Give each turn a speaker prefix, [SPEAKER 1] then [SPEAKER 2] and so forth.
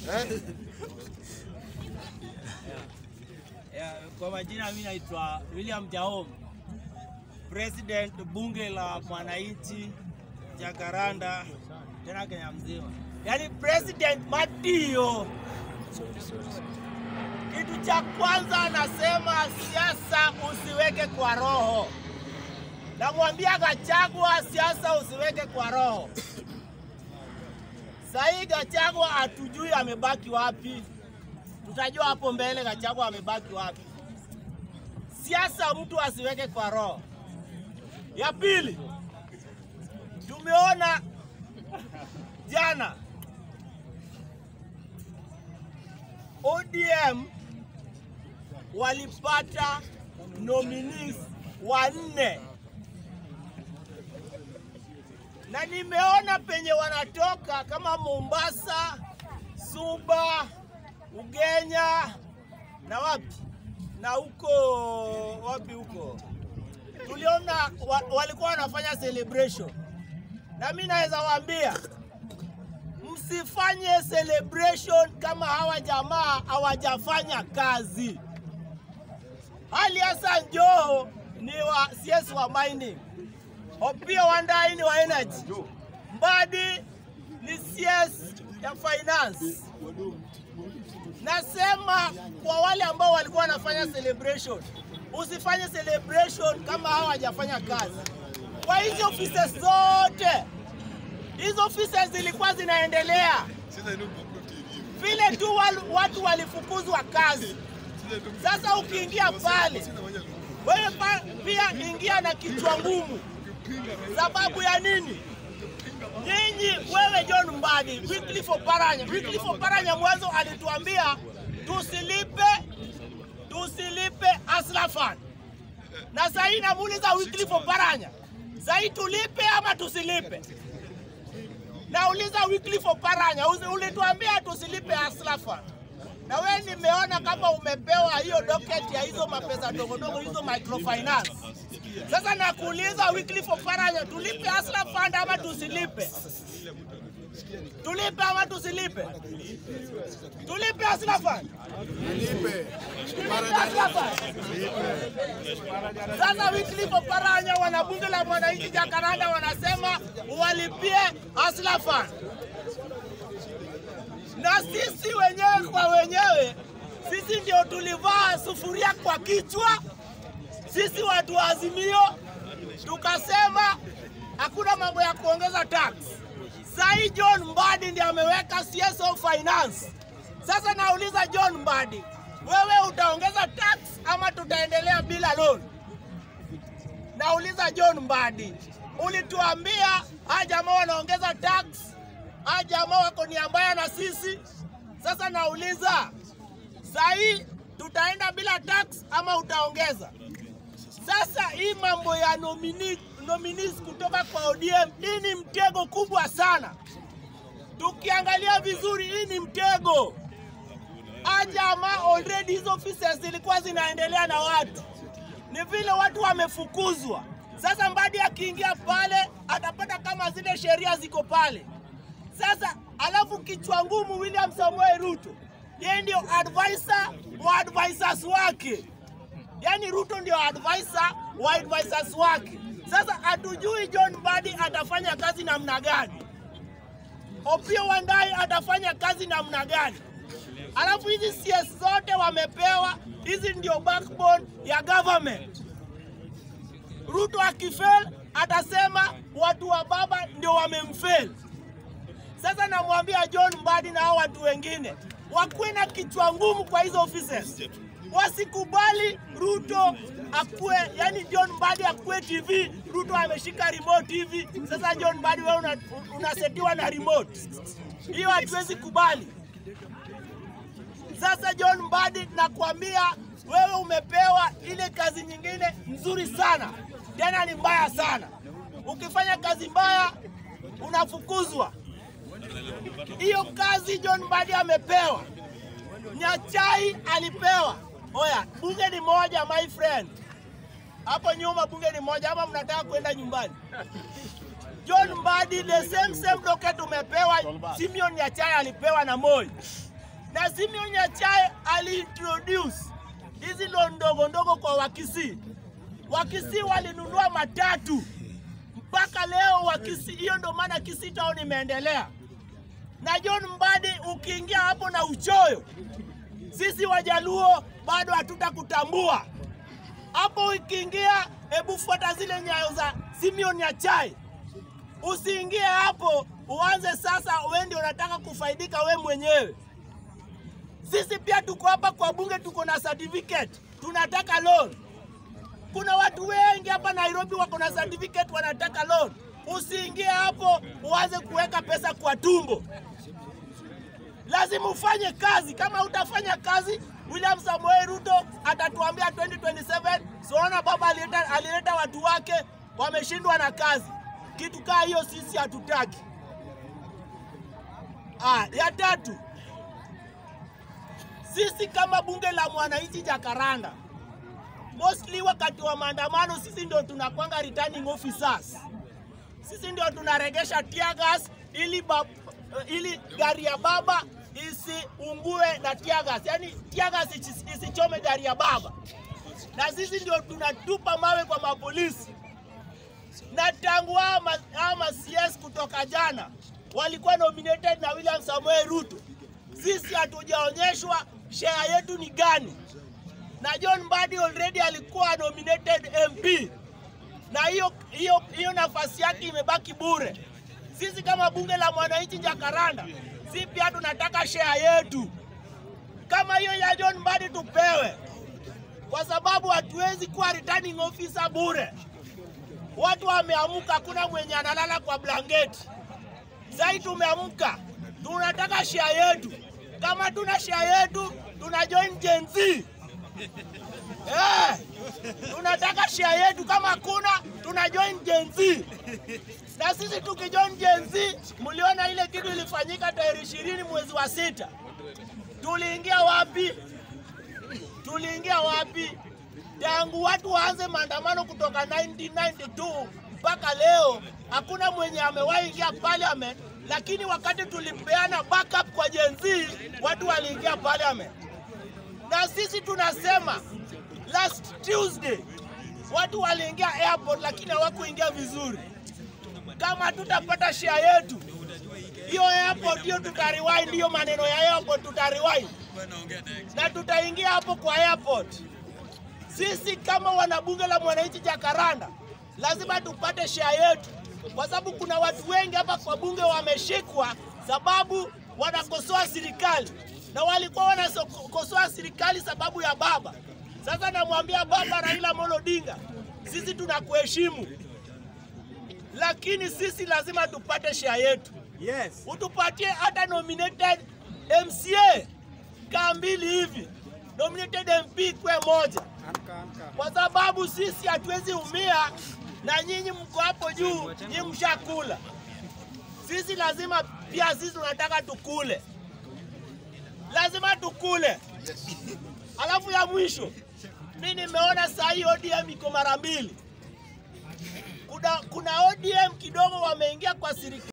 [SPEAKER 1] Eh?
[SPEAKER 2] Yeah, kwa majina mimi naitwa William Jaom, President bunge la mwananchi Jakaranda, tena Kenya mzima, yaani President Madio. Kitu cha kwanza anasema siasa usiweke kwa roho. Namwambia Gachagua, siasa usiweke kwa roho. Sahii Gachagua hatujui amebaki wapi tutajua hapo mbele Gachagua amebaki wapi. Siasa mtu asiweke kwa roho. Ya pili, tumeona jana ODM walipata nominees wanne na nimeona penye wanatoka kama Mombasa, Suba, Ugenya na wapi na huko wapi huko, tuliona wa, walikuwa wanafanya celebration, na mimi naweza waambia msifanye celebration kama hawa jamaa hawajafanya kazi. Hali Hassan Joho ni wa CS wa mining, Opiyo Wandayi ni wa energy, Mbadi ni CS ya finance. Nasema kwa wale ambao walikuwa wanafanya celebration, usifanye celebration kama hawa hawajafanya kazi. Kwa hizi offices zote, hizo offices zilikuwa zinaendelea vile tu wal- watu walifukuzwa kazi. Sasa ukiingia pale, wewe pa- pia ingia na kichwa ngumu. Sababu ya nini? Nyinyi wewe John Mbadi, Wycliffe Oparanya. Wycliffe Oparanya mwanzo alituambia tusilipe tusilipe Hustler Fund. Na sasa hii namuuliza Wycliffe Oparanya, sasa hii tulipe ama tusilipe? Nauliza Wycliffe Oparanya, usi- ulituambia tusilipe Hustler Fund. Na wewe nimeona kama umepewa hiyo docket ya hizo mapesa ndogo ndogo hizo microfinance. Sasa nakuuliza Wycliffe Oparanya, tulipe Hustler Fund ama tusilipe? Tulipe ama tusilipe? Tulipe Hustler Fund? Tulipe Hustler Fund? Sasa Wycliffe Oparanya, wanabunge la mwananchi Jakaranda wanasema walipie Hustler Fund na sisi wenyewe kwa wenyewe, sisi ndio tulivaa sufuria kwa kichwa, sisi watu wa Azimio tukasema hakuna mambo ya kuongeza tax. Sahii John Mbadi ndiye ameweka CSO Finance. Sasa nauliza John Mbadi, wewe utaongeza tax ama tutaendelea bila loan? Nauliza John Mbadi, ulituambia hawa jamaa wanaongeza tax, hawa jamaa wako nia mbaya na sisi. Sasa nauliza sahii tutaenda bila tax ama utaongeza? Sasa hii mambo ya nomini, nominees kutoka kwa ODM, hii ni mtego kubwa sana. Tukiangalia vizuri, hii ni mtego. Ajama already hizo offices zilikuwa zinaendelea na watu, ni vile watu wamefukuzwa. Sasa Mbadi akiingia pale atapata kama zile sheria ziko pale. Sasa alafu kichwa ngumu William Samuel Ruto, yeye ndio advisor wa advisors wake yaani Ruto ndio advisor wa advisors wake. Sasa hatujui John Mbadi atafanya kazi namna gani, Opiyo Wandayi atafanya kazi namna gani? Alafu hizi CS zote wamepewa, hizi ndio backbone ya government. Ruto akifail atasema watu wa baba ndio wamemfail. Sasa namwambia John Mbadi na hao watu wengine wakuwe na kichwa ngumu kwa hizo offices, wasikubali Ruto akue, yani John Mbadi akue TV, Ruto ameshika remote hivi. Sasa John Mbadi wewe una, unasetiwa na remote, hiyo hatuwezi kubali. Sasa John Mbadi, nakwambia wewe umepewa ile kazi nyingine nzuri sana, tena ni mbaya sana. Ukifanya kazi mbaya unafukuzwa. Hiyo kazi John Mbadi amepewa, Nyachai alipewa. Oya, bunge ni moja my friend, hapo nyuma bunge ni moja, ama mnataka kwenda nyumbani? John Mbadi the same same docket umepewa, Simeon Nyachai alipewa na Moi. na Simeon Nyachae aliintroduce hizi loan ndogo ndogo kwa Wakisii. Wakisii walinunua matatu mpaka leo Wakisii, hiyo ndo maana Kisii town imeendelea. Na John Mbadi, ukiingia hapo na uchoyo, sisi Wajaluo bado hatutakutambua hapo. Ukiingia, hebu fuata zile nyayo za Simeon Nyachae, usiingie hapo uanze sasa, wewe ndio unataka kufaidika we mwenyewe. Sisi pia tuko hapa kwa bunge, tuko na certificate, tunataka loan. Kuna watu wengi hapa Nairobi wako na certificate, wanataka loan. Usiingie hapo uanze kuweka pesa kwa tumbo. Lazima ufanye kazi. Kama utafanya kazi, William Samoei Ruto atatuambia 2027 siona baba alileta, alileta watu wake wameshindwa na kazi. Kitu kaa hiyo sisi hatutaki. Ah, ya tatu, sisi kama bunge la mwananchi Jakaranda, mostly wakati wa maandamano, sisi ndio tunakwanga returning officers, sisi ndio tunaregesha tear gas ili, bab, ili gari ya baba isiungue na tear gas, yani tear gas isi- isichome gari ya baba, na sisi ndio tunatupa mawe kwa mapolisi na tangu hawa ma- hawa ma CS kutoka jana walikuwa nominated na William Samoei Ruto, sisi hatujaonyeshwa share yetu ni gani, na John Mbadi already alikuwa nominated MP na hiyo hiyo hiyo nafasi yake imebaki bure. Sisi kama bunge la mwananchi Jakaranda, si pia tunataka share yetu kama hiyo ya John Mbadi tupewe, kwa sababu hatuwezi kuwa returning officer bure. Watu wameamka, hakuna mwenye analala kwa blanketi. Sasa tumeamka, tunataka share yetu. Kama tuna share yetu, tuna join Gen Z. Eh, tunataka share yetu. Kama hakuna, tuna join Gen Z. Na sisi tukijoin Gen Z, mliona ile kitu ilifanyika tarehe ishirini mwezi wa sita. Tuliingia wapi? Tuliingia wapi? Tangu watu waanze maandamano kutoka 1992 mpaka leo, hakuna mwenye amewahi ingia parliament, lakini wakati tulipeana backup kwa Gen Z, watu waliingia parliament. Na sisi tunasema last Tuesday watu waliingia airport, lakini hawakuingia vizuri. Kama tutapata share yetu hiyo airport, hiyo tutariwind, hiyo maneno ya airport tutariwind na tutaingia hapo kwa airport. Sisi kama wanabunge la mwananchi Jakaranda lazima tupate share yetu, kwa sababu kuna watu wengi hapa kwa bunge wameshikwa sababu wanakosoa serikali na walikuwa wanakosoa serikali sababu ya baba. Sasa namwambia baba Raila Amolo Odinga, sisi tunakuheshimu, lakini sisi lazima tupate share yetu.
[SPEAKER 1] Yes.
[SPEAKER 2] Utupatie hata nominated MCA kaa mbili hivi, nominated MP kwe moja
[SPEAKER 1] Amka, amka.
[SPEAKER 2] kwa sababu sisi hatuwezi umia na nyinyi mko hapo juu, nyinyi mshakula. Sisi lazima pia sisi tunataka tukule, lazima tukule. Alafu ya mwisho, mi nimeona saa hii ODM iko mara mbili. Kuna, kuna ODM kidogo wameingia kwa serikali